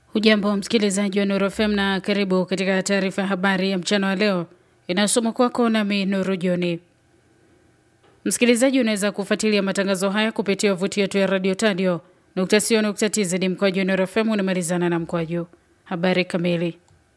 Hujambo msikilizaji wa Nuru FM na karibu katika taarifa ya habari ya mchana wa leo inayosoma kwako nami Nuru Joni. Msikilizaji, unaweza kufuatilia matangazo haya kupitia wavuti yetu ya radio tadio nukta sio nukta tz mkwaju Nuru FM unamalizana na mkwaju. Habari kamili.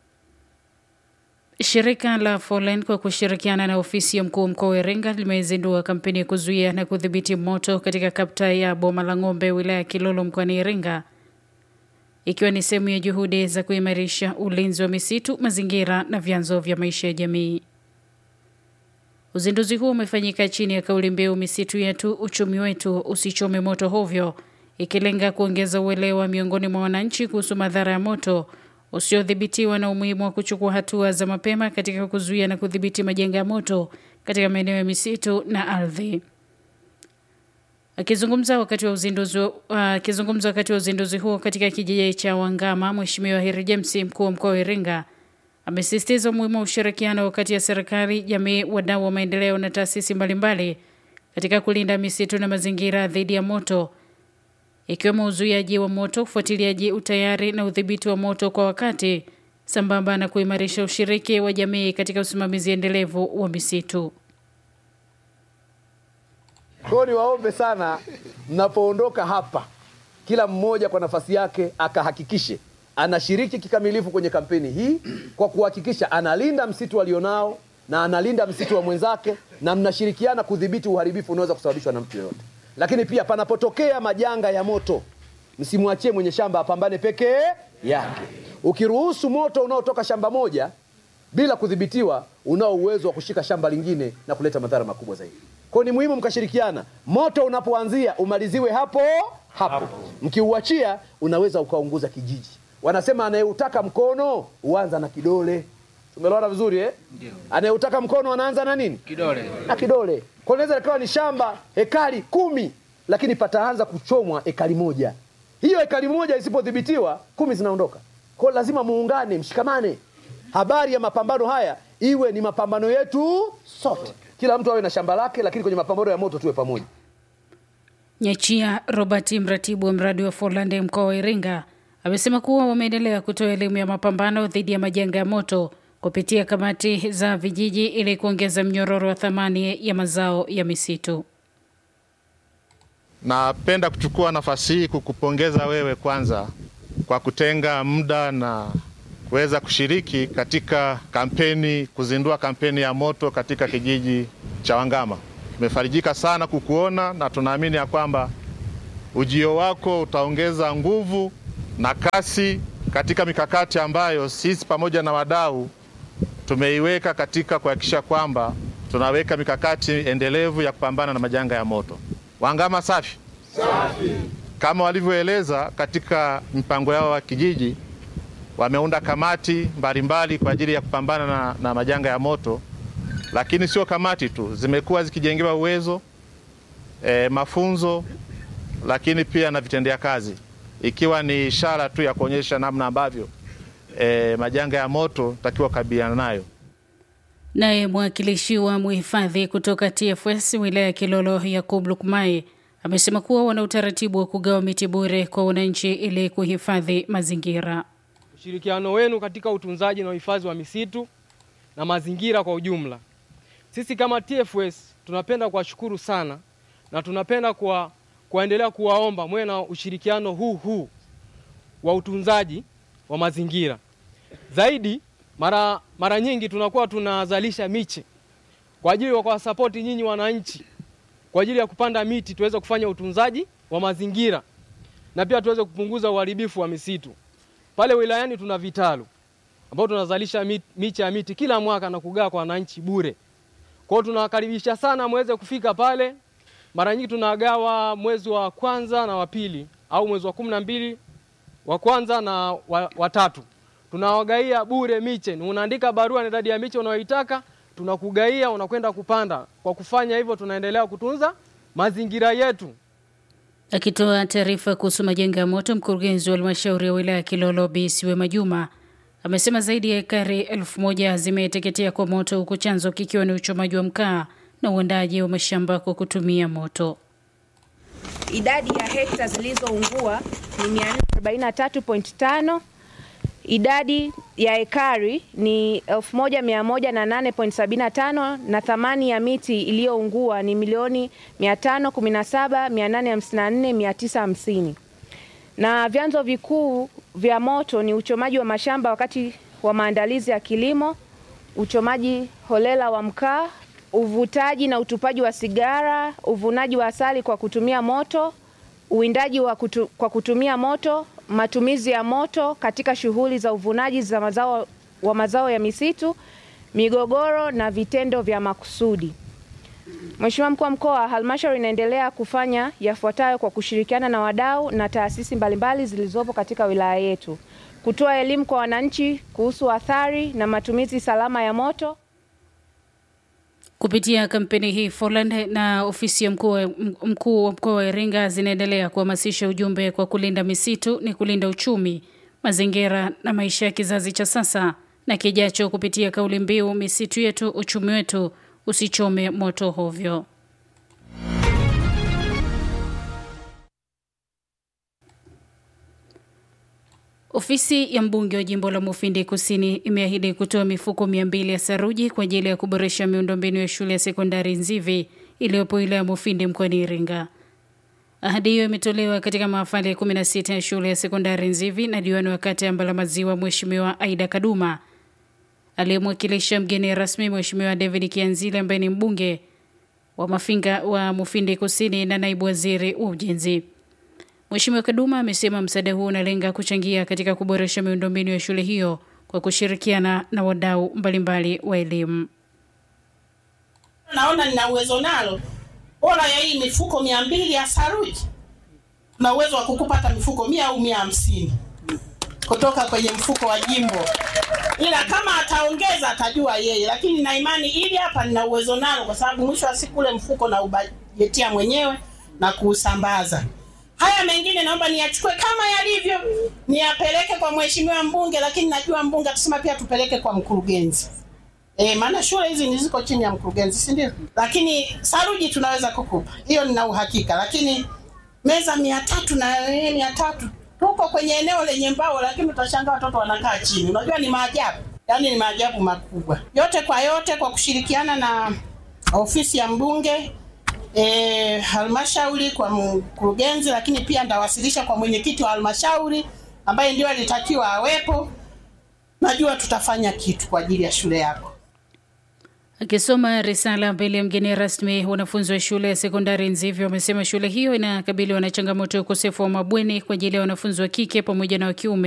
Shirika la Folen kwa kushirikiana na ofisi ya mkuu mkoa wa Iringa limezindua kampeni ya kuzuia na kudhibiti moto katika kapta ya Boma la Ng'ombe wilaya ya Kilolo mkoani Iringa ikiwa ni sehemu ya juhudi za kuimarisha ulinzi wa misitu, mazingira na vyanzo vya maisha ya jamii. Uzinduzi huo umefanyika chini ya kauli mbiu misitu yetu, uchumi wetu, usichome moto hovyo, ikilenga kuongeza uelewa miongoni mwa wananchi kuhusu madhara ya moto usiodhibitiwa na umuhimu wa kuchukua hatua za mapema katika kuzuia na kudhibiti majanga ya moto katika maeneo ya misitu na ardhi. Akizungumza wakati wa uzinduzi akizungumza uh, wakati wa uzinduzi huo katika kijiji cha Wangama, Mheshimiwa Heri James, mkuu wa mkoa wa Iringa, amesisitiza umuhimu wa ushirikiano kati ya serikali, jamii, wadau wa maendeleo na taasisi mbalimbali katika kulinda misitu na mazingira dhidi ya moto, ikiwemo uzuiaji wa moto, ufuatiliaji, utayari na udhibiti wa moto kwa wakati, sambamba na kuimarisha ushiriki wa jamii katika usimamizi endelevu wa misitu. Kwa hiyo niwaombe sana, mnapoondoka hapa, kila mmoja kwa nafasi yake akahakikishe anashiriki kikamilifu kwenye kampeni hii kwa kuhakikisha analinda msitu alionao na analinda msitu wa mwenzake, na mnashirikiana kudhibiti uharibifu unaweza kusababishwa na mtu yoyote. Lakini pia panapotokea majanga ya moto, msimwachie mwenye shamba apambane peke yake. Ukiruhusu moto unaotoka shamba moja bila kudhibitiwa, unao uwezo wa kushika shamba lingine na kuleta madhara makubwa zaidi. Kwa ni muhimu mkashirikiana. Moto unapoanzia umaliziwe hapo hapo, mkiuachia unaweza ukaunguza kijiji. Wanasema anayeutaka mkono huanza na kidole. Tumeelewana vizuri eh? Anayeutaka mkono anaanza na nini? Kidole. Na kidole. Kwa inaweza likawa ni shamba hekari kumi, lakini pataanza kuchomwa hekari moja. Hiyo hekari moja isipodhibitiwa, kumi zinaondoka. Kwa lazima muungane, mshikamane. Habari ya mapambano haya iwe ni mapambano yetu sote kila mtu awe na shamba lake, lakini kwenye mapambano ya moto tuwe pamoja. Nyachia Robert, mratibu wa mradi wa Forlande mkoa wa Iringa, amesema kuwa wameendelea kutoa elimu ya mapambano dhidi ya majanga ya moto kupitia kamati za vijiji ili kuongeza mnyororo wa thamani ya mazao ya misitu. Napenda kuchukua nafasi hii kukupongeza wewe kwanza kwa kutenga muda na kuweza kushiriki katika kampeni, kuzindua kampeni ya moto katika kijiji cha Wangama. Tumefarijika sana kukuona na tunaamini ya kwamba ujio wako utaongeza nguvu na kasi katika mikakati ambayo sisi pamoja na wadau tumeiweka katika kuhakikisha kwamba tunaweka mikakati endelevu ya kupambana na majanga ya moto. Wangama safi safi, kama walivyoeleza katika mipango yao wa kijiji wameunda kamati mbalimbali kwa ajili ya kupambana na, na majanga ya moto, lakini sio kamati tu, zimekuwa zikijengewa uwezo e, mafunzo, lakini pia na vitendea kazi, ikiwa ni ishara tu ya kuonyesha namna ambavyo e, majanga ya moto takiwa kukabiliana nayo. Naye mwakilishi wa mhifadhi kutoka TFS wilaya ya Kilolo Yakub Lukmai amesema kuwa wana utaratibu wa kugawa miti bure kwa wananchi ili kuhifadhi mazingira. Ushirikiano wenu katika utunzaji na uhifadhi wa misitu na mazingira kwa ujumla. Sisi kama TFS tunapenda kuwashukuru sana na tunapenda kwa kuendelea kuwaomba mwe na ushirikiano huu huu wa utunzaji wa mazingira. Zaidi mara, mara nyingi tunakuwa tunazalisha miche kwa ajili ya kuwasapoti nyinyi wananchi kwa ajili ya kupanda miti tuweze kufanya utunzaji wa mazingira na pia tuweze kupunguza uharibifu wa misitu. Pale wilayani tuna vitalu ambao tunazalisha mit, miche ya miti kila mwaka na kugawa kwa wananchi bure. Kwa hiyo tunawakaribisha sana muweze kufika pale. Mara nyingi tunagawa mwezi wa kwanza na wa pili au mwezi wa kumi na mbili wa kwanza na wa, wa tatu. Tunawagaia bure miche. Unaandika barua na idadi ya miche unayoitaka, tunakugaia, unakwenda kupanda. Kwa kufanya hivyo, tunaendelea kutunza mazingira yetu. Akitoa taarifa kuhusu majanga ya moto, mkurugenzi wa halmashauri ya wilaya ya Kilolo Bi Siwema Juma amesema zaidi ya ekari elfu moja zimeteketea kwa moto, huku chanzo kikiwa ni uchomaji wa mkaa na uandaji wa mashamba kwa kutumia moto. Idadi ya hekta zilizoungua ni 443.5 idadi ya ekari ni 1108.75 na thamani ya miti iliyoungua ni milioni 517,854,950 na vyanzo vikuu vya moto ni uchomaji wa mashamba wakati wa maandalizi ya kilimo, uchomaji holela wa mkaa, uvutaji na utupaji wa sigara, uvunaji wa asali kwa kutumia moto, uwindaji wa kutu, kwa kutumia moto, matumizi ya moto katika shughuli za uvunaji za mazao, wa mazao ya misitu, migogoro na vitendo vya makusudi. Mheshimiwa Mkuu wa Mkoa, halmashauri inaendelea kufanya yafuatayo kwa kushirikiana na wadau na taasisi mbalimbali zilizopo katika wilaya yetu: kutoa elimu kwa wananchi kuhusu athari na matumizi salama ya moto. Kupitia kampeni hii, Foland na ofisi ya mkuu wa mkuu wa mkoa wa Iringa zinaendelea kuhamasisha ujumbe kwa kulinda misitu ni kulinda uchumi, mazingira na maisha ya kizazi cha sasa na kijacho, kupitia kauli mbiu misitu yetu, uchumi wetu, usichome moto hovyo. Ofisi ya mbunge wa jimbo la Mufindi Kusini imeahidi kutoa mifuko mia mbili ya saruji kwa ajili ya kuboresha miundombinu ya shule ya sekondari Nzivi iliyopo wilaya ya Mufindi mkoani Iringa. Ahadi hiyo imetolewa katika mahafali ya 16 ya shule ya sekondari Nzivi na diwani wa kata ya Mbalamaziwa Mheshimiwa Aida Kaduma aliyemwakilisha mgeni rasmi Mheshimiwa David Kianzile ambaye ni mbunge wa Mafinga wa Mufindi Kusini na naibu waziri wa ujenzi. Mheshimiwa Kaduma amesema msaada huo unalenga kuchangia katika kuboresha miundombinu ya shule hiyo kwa kushirikiana na wadau mbalimbali wa elimu. Naona nina uwezo nalo, bora ya hii mifuko mia mbili ya saruji, na uwezo wa kukupa hata mifuko mia au mia hamsini kutoka kwenye mfuko wa jimbo, ila kama ataongeza atajua yeye, lakini na imani ili hapa nina uwezo nalo, kwa sababu mwisho wa siku ule mfuko na ubajetia mwenyewe na kuusambaza. Haya mengine naomba niyachukue kama yalivyo, niyapeleke kwa mheshimiwa mbunge, lakini najua mbunge atasema pia tupeleke kwa mkurugenzi. E, maana shule hizi ni ziko chini ya mkurugenzi, si ndio? Lakini saruji tunaweza kukupa hiyo, nina uhakika. Lakini meza mia tatu na eh, mia tatu tuko kwenye eneo lenye mbao, lakini utashangaa watoto wanakaa chini. Unajua ni maajabu, yaani ni maajabu makubwa. Yote kwa yote, kwa kushirikiana na ofisi ya mbunge e, halmashauri kwa mkurugenzi, lakini pia ndawasilisha kwa mwenyekiti wa halmashauri ambaye ndio alitakiwa awepo. Najua tutafanya kitu kwa ajili ya shule yako. Akisoma risala mbele ya mgeni rasmi, wanafunzi wa shule ya sekondari Nzivi wamesema shule hiyo inakabiliwa na changamoto ya ukosefu wa mabweni kwa ajili ya wanafunzi wa kike pamoja na wa kiume